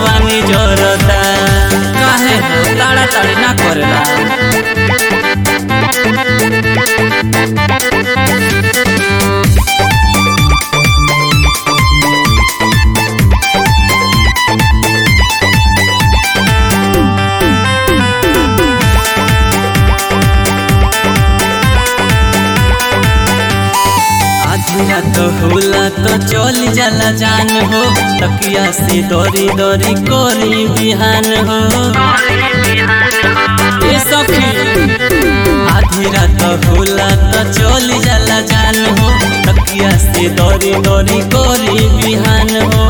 जवानी जोरता काहे हो ताड़ा ताड़ी ना करेला आधिया तो होला तो चल जाला जान हो तकिया से दौरी दौरी कोरी बिहान हो ए सखी आधी रात होला तो चल जाला जान हो तकिया से दौरी दौरी कोरी बिहान हो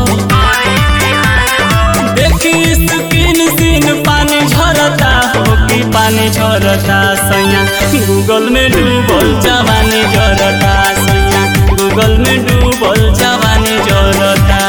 देखी स्किन सीन पानी झरता हो कि पानी झरता सैया गूगल में डूबल जवानी जरता सैया गूगल में डूबल जवानी जरता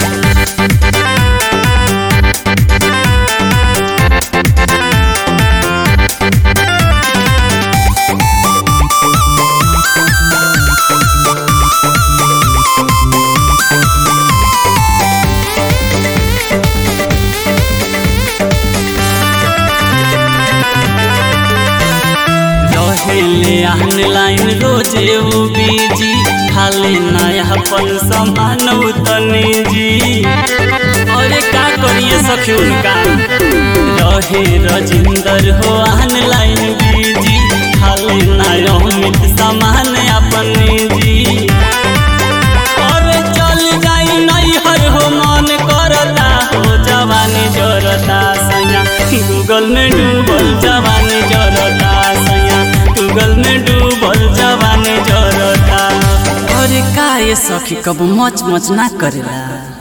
रहेले ऑनलाइन रोजे वो बीजी खाली नया अपन सामान उतने जी अरे का करिए सखी उनका रहे रजिंदर हो ऑनलाइन बीजी खाली नया अमित सामान अपने जी अरे चल जाई नैहर हो मन करता हो जवानी जरता सैया गूगल में डूबल जवानी जरता सैया गूगल में डूबल जवानी जरता अरे का ये सखी कब मच मच ना करेला